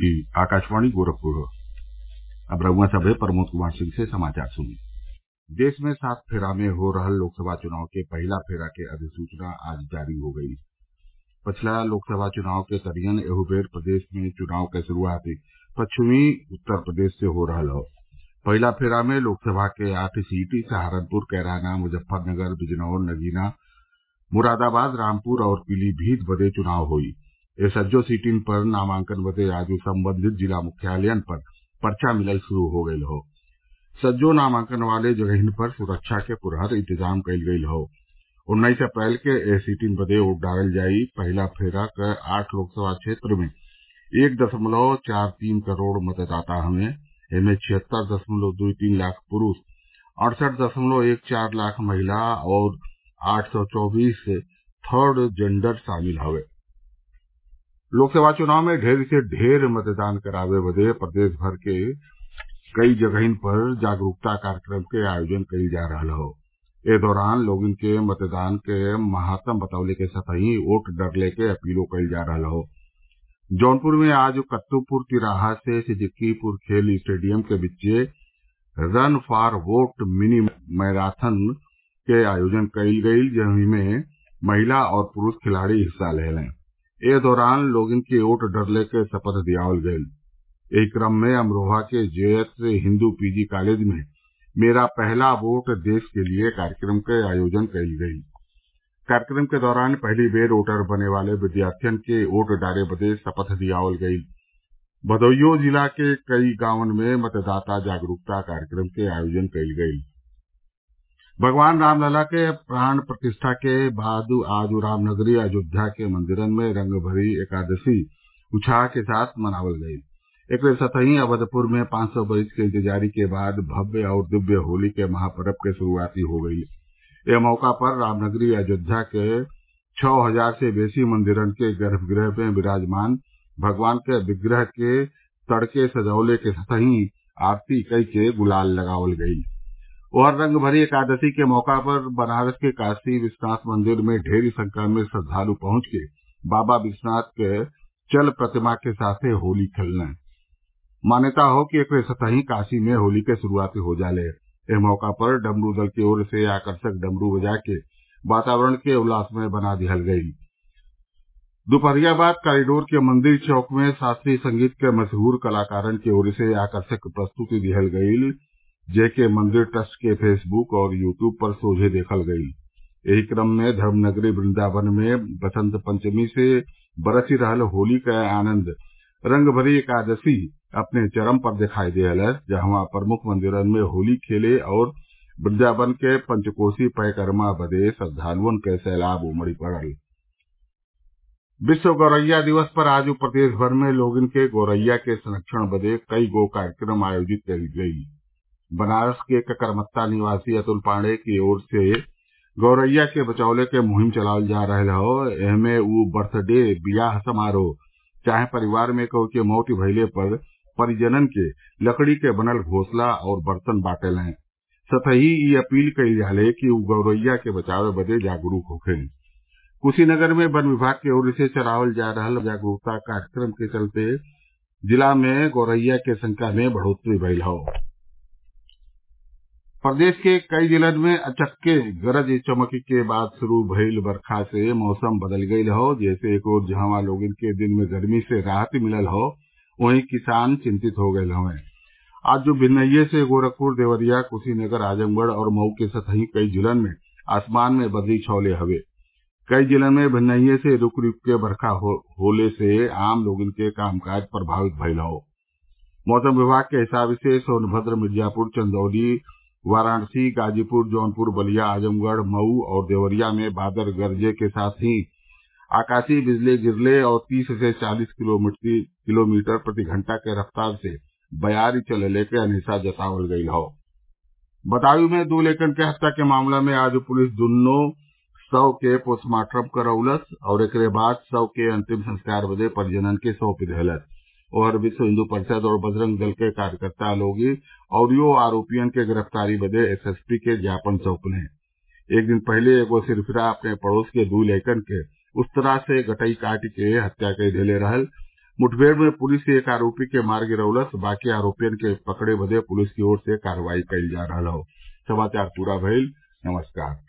आकाशवाणी गोरखपुर अब रउआ सभे प्रमोद कुमार सिंह से समाचार सुनी देश में सात फेरा में हो रहल लोकसभा चुनाव के पहिला फेरा के अधिसूचना आज जारी हो गई पछिला लोकसभा चुनाव के तरियन एहू बेर प्रदेश में चुनाव क शुरूआत पश्चिमी उत्तर प्रदेश से हो रहल हौ पहिला फेरा में लोकसभा के आठ सीट सहारनपुर कैराना मुजफ्फरनगर बिजनौर नगीना मुरादाबाद रामपुर और पीलीभीत बदे चुनाव होई ए सज्जो सीटिन पर नामांकन बदे आज संबंधित जिला मुख्यालयन पर पर्चा मिलल शुरू हो गयल हौ सज्जो नामांकन वाले जगहिन पर सुरक्षा के पुरहर इंतजाम कईल गईल हौ उन्नीस अप्रैल के एह सीटिन बदे वोट डालल जाई पहिला फेरा क आठ लोकसभा क्षेत्र में एक दशमलव चार तीन करोड़ मतदाता हवे एमे छिहत्तर दशमलव दुई तीन लाख पुरूष अड़सठ दशमलव एक चार लाख महिला और आठ सौ चौबीस थर्ड जेंडर शामिल हवे लोकसभा चुनाव में ढेर से ढेर मतदान करावे बदे प्रदेश भर के कई जगहिन पर जागरूकता कार्यक्रम के आयोजन कईल जा रहल हौ ए दौरान लोगन के मतदान के महात्म बतवले के संतही वोट डरले के अपीलो कईल जा रहल हौ जौनपुर में आज कत्तूपुर तिराहा से सिद्दीकीपुर खेल स्टेडियम के बिच्चे run for vote mini marathon के आयोजन कईल गईल जेमे महिला और पुरूष खिलाड़ी हिस्सा लेहलें ए दौरान लोगन के वोट डरले के शपथ दियावल गईल एही क्रम में अमरोहा के जेएस हिन्दू पीजी कॉलेज में मेरा पहला वोट देश के लिए कार्यक्रम के आयोजन कईल गईल कार्यक्रम के दौरान पहली बेर वोटर बने वाले विद्यार्थियन के वोट डाले बदे शपथ दियावल गईल भदोहियो जिला के कई गांवन में मतदाता जागरूकता कार्यक्रम के आयोजन कईल गईल भगवान रामलला के प्राण प्रतिष्ठा के बाद आज रामनगरी अयोध्या के मंदिरन में रंगभरी एकादशी उत्साह के साथ मनावल गईल एकरे साथही अवधपुर में पांच सौ बरिस के इंतजारी के बाद भव्य और दिव्य होली के महापर्व के शुरूआती हो गईल एह मौका पर रामनगरी अयोध्या के छः हजार से बेसी मंदिरन के गर्भगृह में विराजमान भगवान के विग्रह के तड़के सजवले के साथही आरती कई के गुलाल लगावल गईल और रंगभरी एकादशी के मौका पर बनारस के काशी विश्वनाथ मंदिर में ढेरी संख्या में श्रद्वालु पहुंच के बाबा विश्वनाथ के चल प्रतिमा के साथे होली खेलने मान्यता हो कि एकरे सतही काशी में होली के शुरूआती हो जाले एह मौका पर डमरू दल की ओर से आकर्षक डमरू बजा के वातावरण के उल्लासमय बना दिहल गईल दोपहरिया बाद कॉरिडोर के मंदिर चौक में शास्त्रीय संगीत के मशहूर कलाकारन की ओर से आकर्षक प्रस्तुति दिहल गईल जेके मंदिर ट्रस्ट के फेसबुक और यूट्यूब पर सोझे देखल गईल एही क्रम में धर्मनगरी वृंदावन में बसंत पंचमी से बरसी रहल होली क आनंद रंगभरी एकादशी अपने चरम पर दिखाई देहलस जहवा प्रमुख मंदिरन में होली खेले और वृंदावन के पंचकोसी परिक्रमा बदे श्रद्वालुअन के सैलाब उमड़ी पड़ल विश्व गौरैया दिवस पर आज प्रदेश भर में लोगन के गौरैया के संरक्षण बदे कई गो कार्यक्रम आयोजित कईल गईल बनारस के ककरमत्ता निवासी अतुल पाण्डेय की ओर से गौरैया के बचौले के मुहिम चलावल जा रहल हौ एहमे उ बर्थडे बियाह समारोह चाहे परिवार में केहू के मौत भइले पर परिजनन के लकड़ी के बनल घोंसला और बर्तन बांटेलें सतही इ अपील कईल जाले कि उ गौरैया के बचावे बदे जागरूक होखें कुशीनगर में वन विभाग की ओर से चलावल जा रहल जागरूकता कार्यक्रम के चलते जिला में गौरैया के संख्या में बढ़ोत्तरी भइल हौ प्रदेश के कई जिलन में अचक्के गरज चमक के बाद शुरू भइल बरखा से मौसम बदल गईल हौ जैसे एक ओर जहवा लोगन के दिन में गर्मी से राहत मिलल हौ वहीं किसान चिंतित हो गये हवे आज जो भिन्नैये से गोरखपुर देवरिया कुशीनगर आजमगढ़ और मऊ के सतही कई जिलन में आसमान में बदली छौले हवे कई जिलन में भिन्नैये से रूक रूक के बरखा हो, होले से आम लोगन के कामकाज प्रभावित भइल हौ मौसम विभाग के हिसाब से सोनभद्र मिर्जापुर चंदौली वाराणसी गाजीपुर जौनपुर बलिया आजमगढ़ मऊ और देवरिया में बादल गरजे के साथ ही आकाशीय बिजली गिरले और तीस से चालीस किलोमीटर प्रति घंटा के रफ्तार से बयारी चलले के अनिसा जतावल गईल हौ बदायूं में दो लेकन के हत्या के मामला में आज पुलिस दुन्नो शव के पोस्टमार्टम करौलस और एकरे बाद शव के अंतिम संस्कार बदे परिजनन के सौंप दिहलस और विश्व हिन्दू परिषद और बजरंग दल के कार्यकर्ता लोग औरियो आरोपियन के गिरफ्तारी बदे एसएसपी के ज्ञापन सौंपले एक दिन पहले एगो सिरफिरा अपने पड़ोस के दू लइकन के उस तरह से गटई काट के हत्या कई देले रहल मुठभेड़ में पुलिस एक आरोपी के मार गिरौलस बाकी आरोपियन के पकड़े बदे पुलिस की ओर से कार्रवाई कईल जा रहल हौ